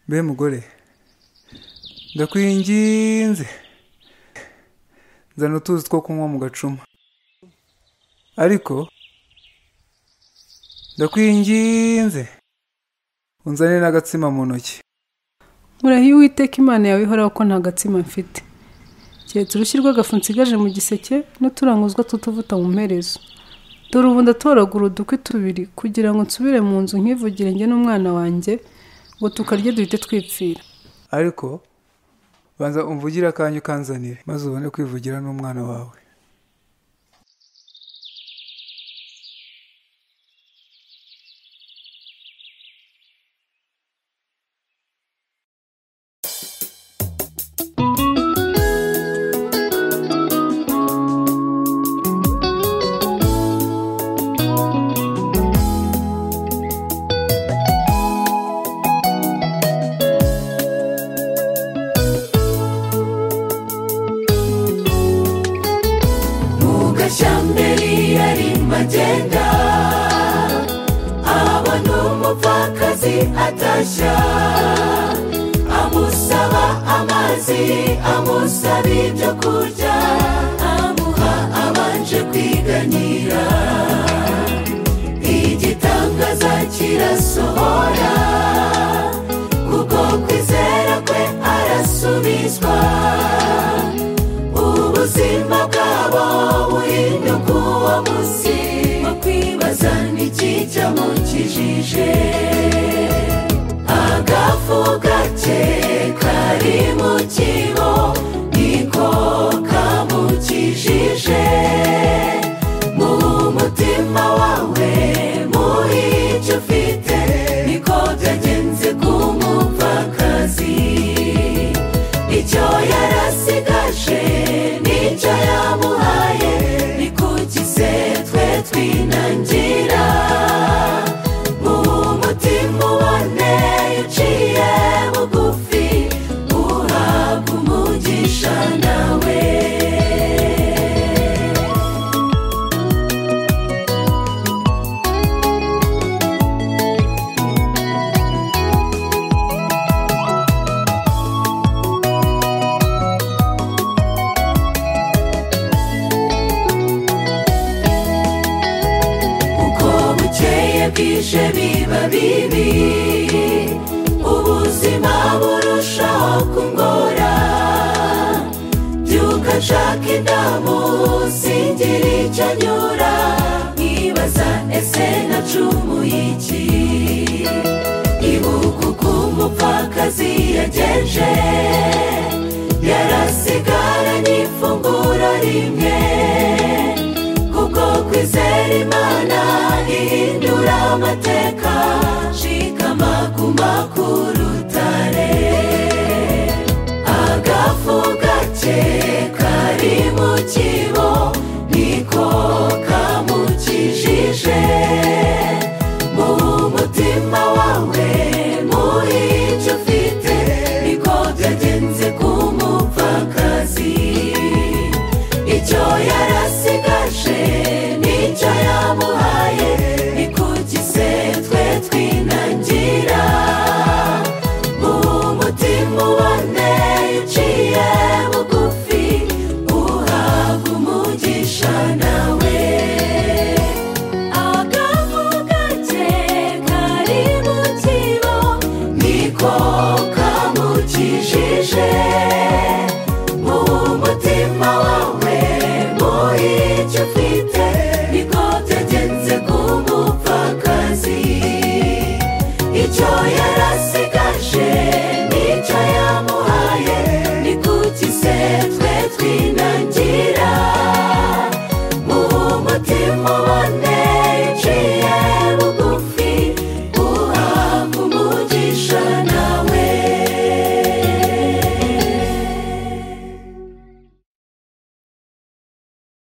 mbe mugore ndakwinginze zana utuzi two kunywa mu gacuma ariko ndakwinginze unzane n'agatsima mu ntoki murahiye uwiteka imana yawe ihoraho ko nta gatsima mfite keretse urushyi rw'agafu nsigaje mu giseke n'uturanguzwa tw'utuvuta mu mperezo dore ubu ndatoragura udukwi tubiri kugira ngo nsubire mu nzu nkivugire njye n'umwana wanjye ngo tukarye duhite twipfira ariko banza umvugire akanya ukanzanire maze ubone kwivugira n'umwana wawe gashamberi yarimo agenda abona umupfakazi atashya amusaba amazi amusaba ibyo kurya amuha abanje kwiganyira igitangaza kirasohora kuko kwizera kwe arasubizwa ubuzima bwabo burinde kuwo munsi wo kwibaza n'ikijya mu kijije agafu gake kari mu kibo niko kamukijije mu mutima wawe muri icyo ufite niko byagenze ku mupfakazi icyo yarasigaje n'icyo yamuhaye ni kugize twe twinangira mu mutima ubone uciye bugufi uhabwa umugisha nawe uko bukeye bwije biba bibi ubuzima burushaho kungora byuka nshaka indamu singira icyo nyura nkibaza ese nacumuye iki ibuka uko umupfakazi yagenje yarasigaranye ifunguro rimwe kuko kwizera imana ihindura amateka shikama kuma ku rutare agafu gake kari mu kigo